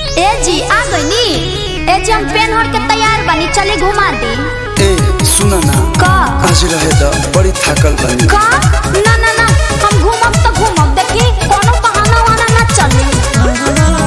ए जी आ गईनी ए जी हम पेन हर के तैयार बनी चली घुमा दी ए सुन ना का आज रहे द बड़ी थाकल बनी का ना ना ना हम घूमब तो घूमब देखी कोनो बहाना वाना ना चली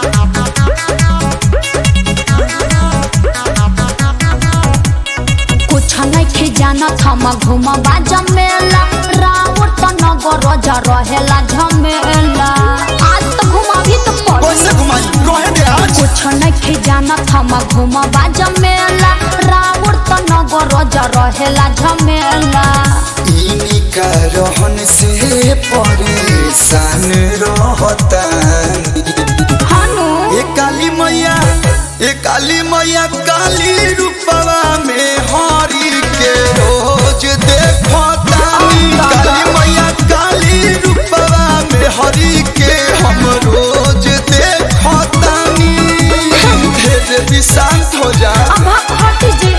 कुछ नहीं जानत हम घूमबा जमेला राउर तो नगर जा रहेला झमेला आज तो घुमाभी तो पड़ी कैसे घुमाई कहे दे आज कुछ नहीं जानत हम घूमबा जमेला राउर तो नगर जा रहेला झमेला इनी का रहन से परेशान रहता हनु ए काली मैया ए काली मैया काली रूपवा में हरी के रोज देखतानी काली मैया काली रूपवा में हरी के हम रोज देखतानी हे देवी शांत हो जा अब हट जी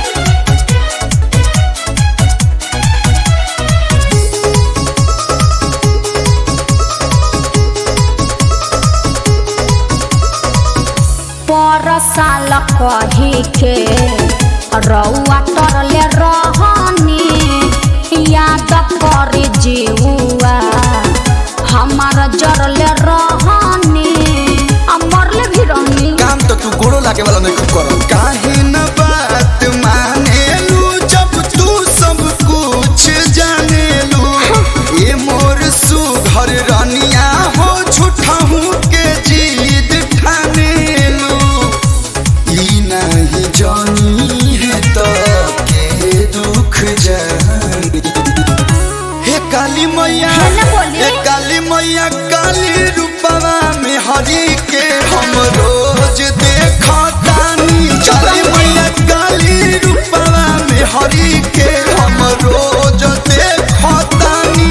पर साल कही के रउआ तरले रहनी याद कर जीवा हमार जरले रहनी आ मरले भी रहनी काम तो तू गोड़ो लागे वाला नहीं कर काहे न बात मानेलू जब तू सब कुछ जानेलू ये मोर सुघर रनिया हो झूठा हूँ के जीद ठानेलू ई नहीं जानी है तो के दुख जानी हे काली मैया है ना बोली? हे काली मैया काली रूपवा में हरी के हम रोज देखतानी काली मैया काली रूपवा में हरी के हम रोज देखतानी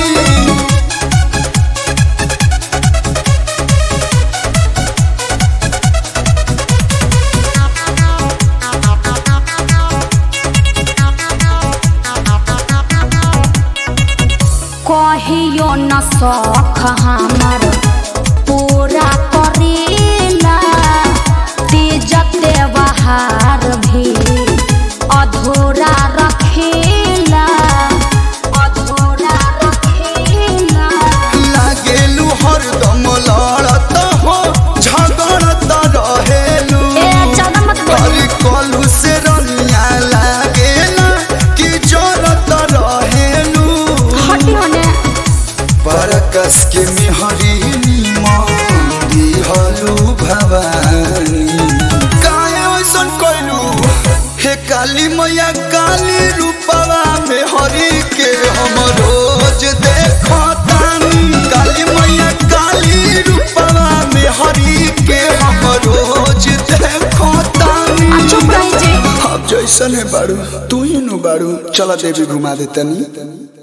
कहियो न सख हमर पूरा करेला तेज त्योहार भी अधूरा रखेला अधूरा रखेला लागेलू हरदम लड़त हो झगड़त रहेलू ए ज्यादा मत बोल हरी कलू से रनिया लागेला कि जरत रहेलू हटी होने परकस के मिहरी नीमंदी हलू भवानी काहे ऐसन कइलू हे काली मैया काली रूपवा में हरी के हम रोज देखतानी काली मैया काली रूपवा में हरी के हम रोज देखतानी आ चुप रही जी अब जैसन है बाड़ू तू ही नु बाड़ू चला देवी घुमा देतनी